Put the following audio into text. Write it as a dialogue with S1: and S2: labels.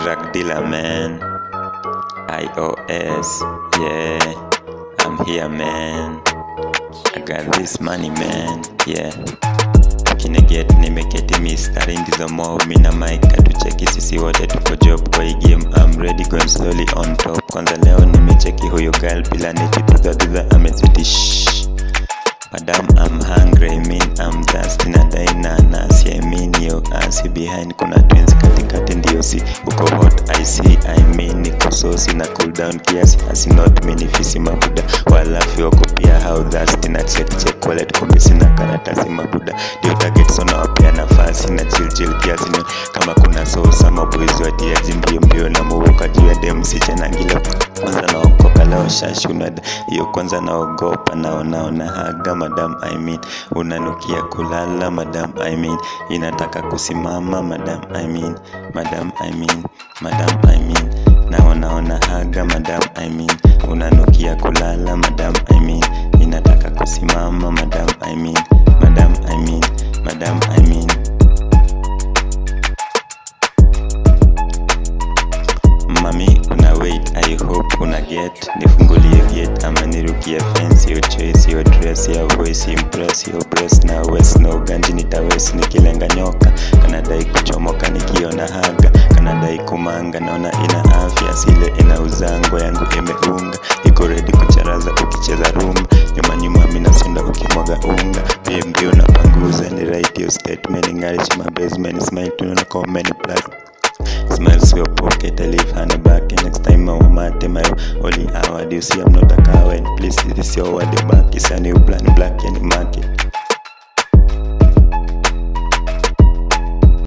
S1: Drug dealer man iOS yeah I'm here man I got this money man yeah Kineget nimeketi mistari ndizo mob mina mic atucheki sisi wote tuko job kwa hii game I'm ready going slowly on top kwanza leo nimecheki huyo girl bila nechitudhadudha amezitish Madam, I'm hungry, I mean I'm thirsty na dai na nasi I mean yo asi behind kuna twins katikati ndio si uko hot I see I mean niko sosi na cool down kiasi asi not many fisi mabuda walafi wako pia how thirsty na check check wallet kumbe sina karatasi mabuda ndio target so nawapea nafasi na chill chill kiasi ni kama kuna sosa maboys watiaji mbio mbio na muvuka juu ya dem sichenangila kwanza naokoka leo shashunad hiyo kwanza naogopa naonaona haga madam I mean unanukia kulala madam I mean inataka kusimama madam I mean madam I mean madam I mean naonaona haga madam I mean unanukia kulala madam I mean inataka kusimama madam I mean madam I mean madam I mean mami una wait i hope una get nifungulie gate ama nirukie fence yo choice yo dress ya voice impress yo breast na west na uganji nitawes nikilenga nyoka kanadai kuchomoka nikiona haga kanadai kumanga naona ina afya sile ina uzango yangu imeunga iko ready kucharaza ukicheza rumba nyuma nyuma minasunda ukimwaga unga pia mbio na panguza ni right yo statement ngarish my basement smile tunaona comment plus Smiles your pocket, I leave honey back and next time I want mate my only hour. Do you see I'm not a coward? Please, this is your word back. It's a new plan, black and market.